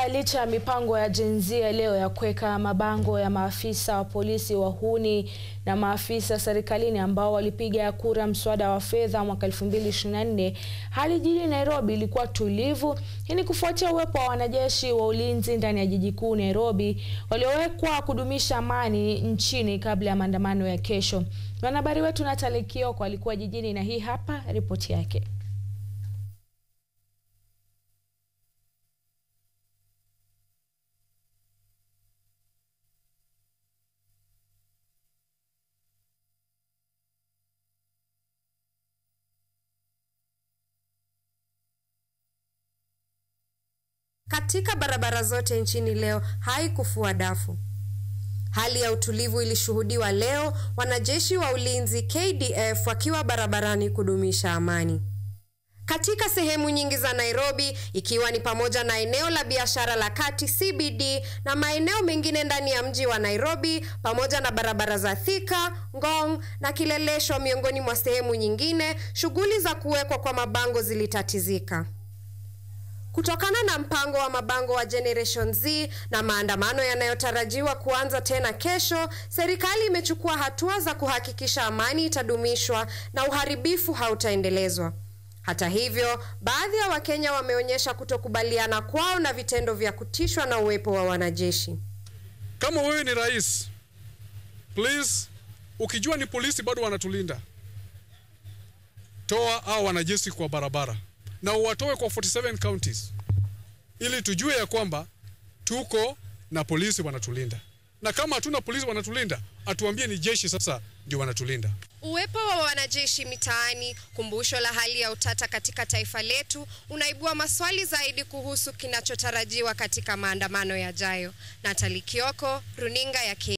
licha ya mipango ya Gen Z ya leo ya kuweka mabango ya maafisa wa polisi wahuni na maafisa serikalini ambao walipiga kura mswada wa fedha mwaka 2024, hali jijini Nairobi ilikuwa tulivu. Hii ni kufuatia uwepo wa wanajeshi wa ulinzi ndani ya jiji kuu Nairobi waliowekwa kudumisha amani nchini kabla ya maandamano ya kesho. Mwanahabari wetu Natali Kioko alikuwa jijini na hii hapa ripoti yake. Katika barabara zote nchini leo haikufua dafu. Hali ya utulivu ilishuhudiwa leo, wanajeshi wa ulinzi KDF wakiwa barabarani kudumisha amani. Katika sehemu nyingi za Nairobi ikiwa ni pamoja na eneo la biashara la Kati CBD na maeneo mengine ndani ya mji wa Nairobi pamoja na barabara za Thika, Ngong na Kileleshwa miongoni mwa sehemu nyingine, shughuli za kuwekwa kwa mabango zilitatizika. Kutokana na mpango wa mabango wa Generation Z na maandamano yanayotarajiwa kuanza tena kesho, serikali imechukua hatua za kuhakikisha amani itadumishwa na uharibifu hautaendelezwa. Hata hivyo, baadhi ya Wakenya wameonyesha kutokubaliana kwao na vitendo vya kutishwa na uwepo wa wanajeshi. Kama wewe ni rais, please, ukijua ni polisi bado wanatulinda, toa hao wanajeshi kwa barabara na uwatoe kwa 47 counties ili tujue ya kwamba tuko na polisi wanatulinda, na kama hatuna polisi wanatulinda, atuambie ni jeshi sasa ndio wanatulinda. Uwepo wa wanajeshi mitaani, kumbusho la hali ya utata katika taifa letu, unaibua maswali zaidi kuhusu kinachotarajiwa katika maandamano yajayo. Natali Kioko, runinga ya K